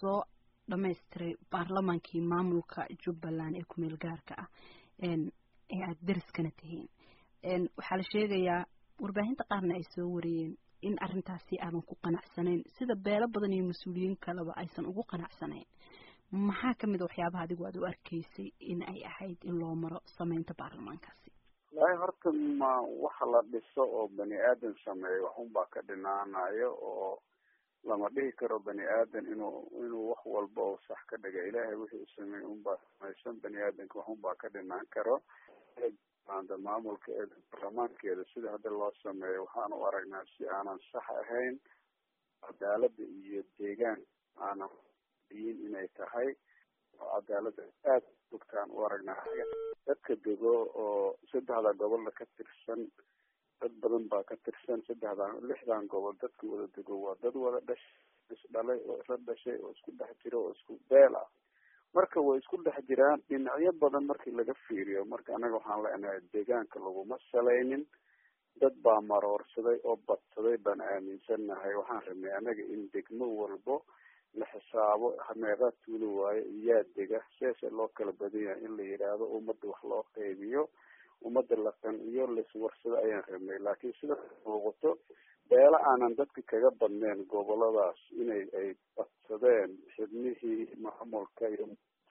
lasoo dhamaystiray baarlamaankii maamulka jubbaland ee kumeel gaarka ah ee aada deriskana tihiin waxaa la sheegayaa warbaahinta qaarna ay soo wariyeen in arrintaasi aadan ku qanacsanayn sida beelo badan iyo mas-uuliyiin kaleba aysan ugu qanacsanayn maxaa kamid a waxyaabaha adigu aad u arkaysay in ay ahayd in loo maro sameynta baarlamaankaasi wallaahi horta ma waxa la dhiso oo bani aadan sameeyo waxunbaa ka dhinaanayo oo lama dhihi karo bani aadan inuu inuu wax walba oo sax ka dhiga ilaahay wixii u sameeyey unbaa samaysan bani aadanka waxunbaa ka dhinaan karo anda maamulkeeda baarlamaankeeda sida hadda loo sameeyo waxaan u aragnaa si aanan sax ahayn cadaalada iyo deegaan aanan diin inay tahay oo cadaalada aada bogtaan u aragnaa dadka dego oo saddexda gobolna ka tirsan dad badan baa ka tirsan saddexdan lixdan gobol dadka wada dego waa dad wada dhashay isdhalay oo isla dhashay oo isku dhex jiro oo isku beel ah marka way isku dhex jiraan dhinacyo badan markii laga fiiriyo marka anaga waxaan leenahay deegaanka laguma salaynin dad baa maroorsaday oo badsaday baan aaminsannahay waxaan rabnay anaga in degmo walbo la xisaabo meeqaa tuulo waayo iyaa dega seese loo kala badan yahay in la yidhaahdo ummadda wax loo qeybiyo ummadda la qanciyo laiswarsado ayaan rabnay laakiin sida muuqato beelo aanan dadka kaga badneen goboladaas inay ay badsadeen xibnihii maamulka iyo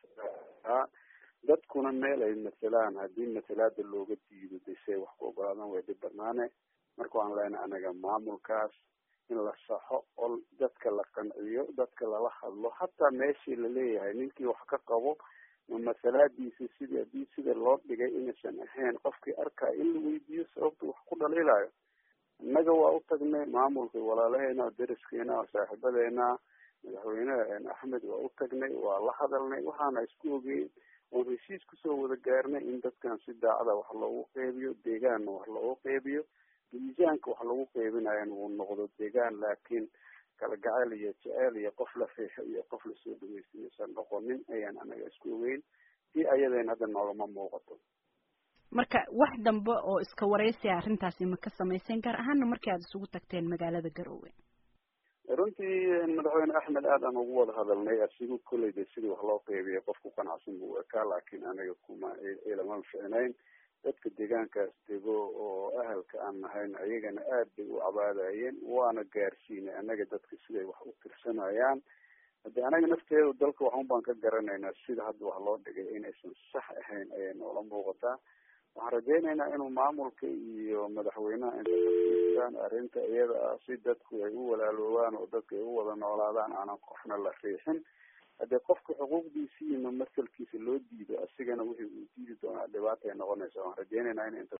dadkuna meel ay masalaan haddii masalaada looga diido desey wax ku ogolaadan way dhib badnaane marka waan leenahay anaga maamulkaas in la saxo oo dadka la qanciyo dadka lala hadlo hataa meeshii laleeyahay ninkii wax ka qabo masalaadiisa sidii haddii sida loo dhigay inaysan ahayn qofkii arkaya in la weydiiyo sababta wax ku dhaliilayo innaga waa u tagnay maamulka walaalaheena deriskeena oo saaxiibadeena madaxweyne axmed waa u tagnay waa la hadalnay waxaana isku ogeyn oon heshiis kusoo wada gaarnay in dadkan si daacada wax loogu qeybiyo deegaanna wax loogu qeybiyo miisaanka wax lagu qeybinayana uu noqdo deegaan laakiin kala gacayl iyo jeceyl iyo qof la riixo iyo qof lasoo dhaweysta iysan noqonin ayaan anaga isku ogeyn si ayadeen hadda noogama muuqato marka wax dambe oo iska wareysiya arrintaasi ma ka samayseen gaar ahaana markii aada isugu tagteen magaalada garoowe runtii madaxweyne axmed aad aan ugu wada hadalnay asigu kolleyda sidii wax loo qeybiyay qof ku qanacsan buu ekaa laakiin anaga kuma ilama ficnayn dadka deegaankaas dego oo ahalka aan nahayn ayagana aad bay u cabaadayeen waana gaarsiinay anaga dadka siday wax u tirsanayaan haddi anaga nafteedu dalka waxun baan ka garanaynaa sida hadda wax loo dhigay inaysan sax ahayn ayay noola muuqataa waxaan rajaynaynaa inuu maamulka iyo madaxweynaha intaan arrinta iyada ah si dadku ay u walaaloobaan oo dadka ay u wada noolaadaan aanan qofna la riixin haddii qofka xuquuqdiisi iyo masalkiisa loo diido asigana wixii uu diidi doonaa dhibaata ay noqonaysa waan rajaynaynaa in